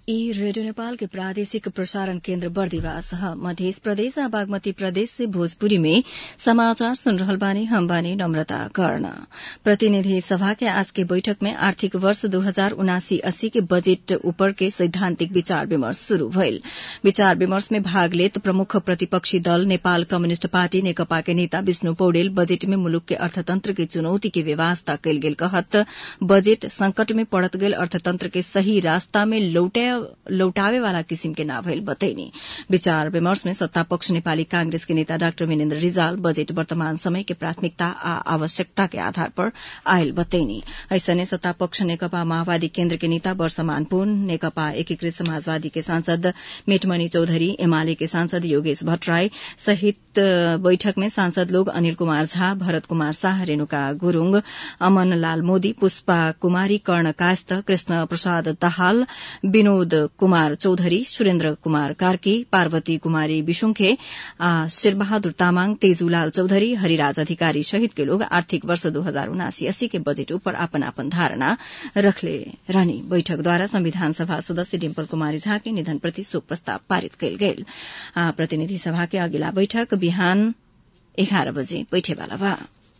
ई रेडियो नेपाल के प्रादेशिक प्रसारण केन्द्र बर्दिवास ह मध्य प्रदेश आ बागमती प्रदेश से भोजपुरी में समाचार सुन रहल बानी हम बानी नम्रता कर्ण प्रतिनिधि सभा के आज के बैठक में आर्थिक वर्ष दू हजार उनासी अस्सी के बजेट ऊपर के सैद्धांतिक विचार विमर्श शुरू भइल विचार विमर्श में भाग लेत प्रमुख प्रतिपक्षी दल नेपाल कम्युनिष्ट पार्टी नेकपा के नेता विष्णु पौडेल बजेट में मुलुक के अर्थतंत्र के चुनौती के व्यवस्था कयल गेल कहत बजेट संकट में पड़त गेल अर्थतंत्र के सही रास्ता में लौटे लौटावे वाला किसिम के ना भइल बतैनी विचार विमर्श में सत्ता पक्ष नेपाली कांग्रेस के नेता डाक्टर विनेन्द्र रिजाल बजेट वर्तमान समय के प्राथमिकता आ आवश्यकता के आधार पर आयल बतैनी ऐसने सत्ता पक्ष नेकपा माओवादी केन्द्र के नेता वर्षमान पुन नेकपा एकीकृत समाजवादी के सांसद मेटमणि चौधरी एमाले के सांसद योगेश भट्टराई सहित बैठक में सांसद लोग अनिल कुमार झा भरत कुमार शाह रेणुका गुरूङ अमन लाल मोदी पुष्पा कुमारी कर्ण कायस्थ कृष्ण प्रसाद दाहाल विनोद कुमार चौधरी सुरेन्द्र कुमार कार्की पार्वती कुमारी विशुंखे आ शेरबहादुर तामाङ तेजूलाल चौधरी हरिराज अधिकारी सहित के लोग आर्थिक वर्ष दू हजार उनासी अस्सी के बजेट ऊपर अपन अपन धारणा रखले रहनी बैठक द्वारा संविधान सभा सदस्य डिम्पल कुमारी झा के निधन प्रति शोक प्रस्ताव पारित कयल गेल प्रतिनिधि सभा के अगिला बैठक बिहान एघार बजे बैठेवाला बा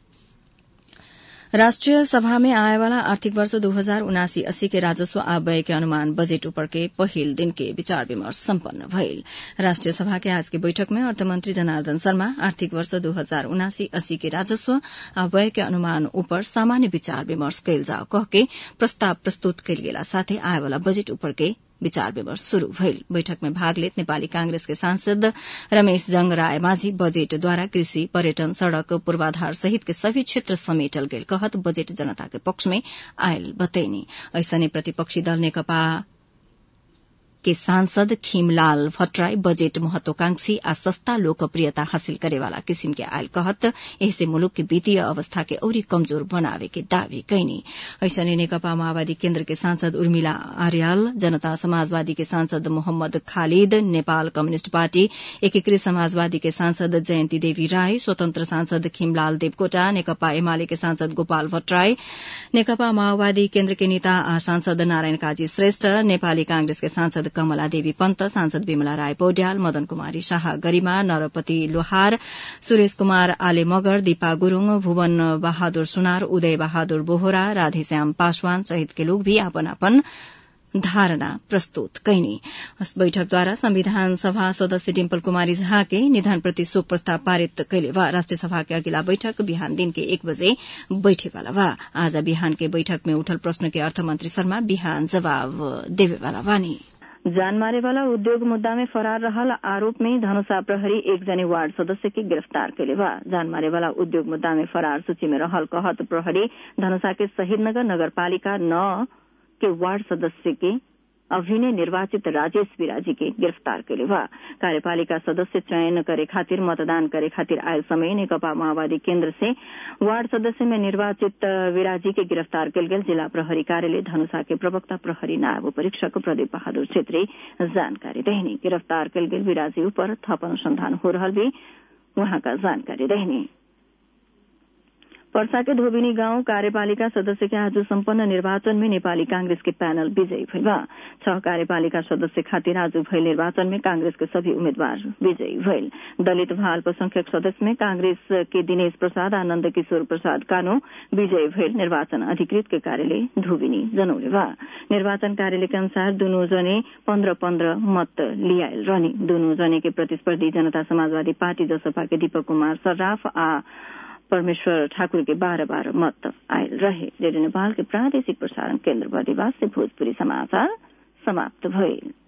राष्ट्रिय सभा में आए वाला आर्थिक वर्ष दू हजार उनासी अस्सी के राजस्व आ व्यय के अनुमान बजेट ऊपर के पहिल दिन के विचार विमर्श सम्पन्न भइल राष्ट्रिय सभा के आज के बैठक में अर्थमंत्री जनार्दन शर्मा आर्थिक वर्ष दू हजार उनासी अस्सी के राजस्व आ व्यय के अनुमान ऊपर सामान्य विचार विमर्श कयल जाओ कह के प्रस्ताव प्रस्तुत कयल गेला साथै आए वाला बजेट ऊपर के विचार विमर्श शुरू भइल बैठक में भाग लेत नेपाली कांग्रेस के सांसद रमेश जंग राय माझी बजेट द्वारा कृषि पर्यटन सड़क पूर्वाधार सहित के सभी क्षेत्र समेटल गेल कहत बजेट जनता के पक्ष में आयल बतैनी ऐसने प्रतिपक्षी दल नेकपा के सांसद खीमलाल भट्टराई बजेट महत्वाकांक्षी आ सस्ता लोकप्रियता हासिल करेवाला किसिम के आयल कहत एहसे मुलुक के वित्तीय अवस्था के औरी कमजोर बनावे के दावी कैनी ऐसने नेकपा माओवादी केन्द्र के सांसद उर्मिला आर्याल जनता समाजवादी के सांसद मोहम्मद खालिद नेपाल कम्युनिष्ट पार्टी एकीकृत समाजवादी के सांसद जयन्ती देवी राई स्वतन्त्र सांसद खीमलाल देवकोटा नेकपा एमाले के सांसद गोपाल भट्टराई नेकपा माओवादी केन्द्र के नेता आ सांसद नारायण काजी श्रेष्ठ नेपाली कांग्रेस के सांसद कमला देवी पन्त सांसद विमला राय पौड्याल मदन कुमारी शाह गरिमा नरपति लोहार सुरेश कुमार आले मगर दीपा गुरूङ भुवन बहादुर सुनार उदय बहादुर बोहरा राधेश्याम पासवान सहित के लोग भी अपन अपन धारणा प्रस्तुत कैनी बैठकद्वारा संविधान सभा सदस्य डिम्पल कुमारी झा के निधन प्रति शोक प्रस्ताव पारित कैले वा राष्ट्रिय सभा के अगिला बैठक बिहान दिन के एक बजे बैठेवाला बा आज बिहान के बैठक में उठल प्रश्न के अर्थमन्त्री शर्मा बिहान जवाब देवेवाला बानी जान मारे वाला उद्योग मुद्दा में फरार रहल आरोप में धनुषा प्रहरी एक जने वार्ड सदस्य के गिरफ्तार कैले बा जान मारे वाला उद्योग मुद्दा में फरार सूची में रहल कहत प्रहरी धनुषा के शहीदनगर नगरपालिका नौ के वार्ड सदस्य के अभिनय निर्वाचित राजेश विराजी के गिरफ्तार कैले बा कार्यपालिका सदस्य चयन करे खातिर मतदान करे खातिर आयल समय नेकपा माओवादी केन्द्र से वार्ड सदस्य में निर्वाचित विराजी के गिरफ्तार कल गेल जिला प्रहरी कार्यालय धनुषा के प्रवक्ता प्रहरी नायब परीक्षक प्रदीप बहादुर छेत्री जानकारी रहनी गिरफ्तार कल गेल विराजी ऊपर थप अनुसंधान हो रहा भी वहां का जानकारी रहनी पर्सा के धोबिनी गांव कार्यपालिका सदस्य के आज सम्पन्न निर्वाचन में नेपाली कांग्रेस के पैनल विजयी भइल बा छह कार्यपालिका सदस्य खातिर आज भइल निर्वाचन में कांग्रेस के सभी उम्मीदवार विजयी भइल दलित भा अल्पसंख्यक सदस्य में कांग्रेस के दिनेश प्रसाद आनन्द किशोर प्रसाद कानो विजयी भइल निर्वाचन अधिकृत के कार्यालय धोबिनी जनौले बा निर्वाचन कार्यालय के अनुसार दुनू जने पन्ध्र पन्ध्र मत लियाएल रहने दुनू जने के प्रतिस्पर्धी जनता समाजवादी पार्टी जसपा के दीपक कुमार सर्राफ आ परमेश्वर ठाकुर के बाह्र बाह्र मत आयल रहे रेडियो नेपाल के प्रादेशिक प्रसारण केन्द्र बर्दिवास से भोजपुरी समाचार समाप्त भइल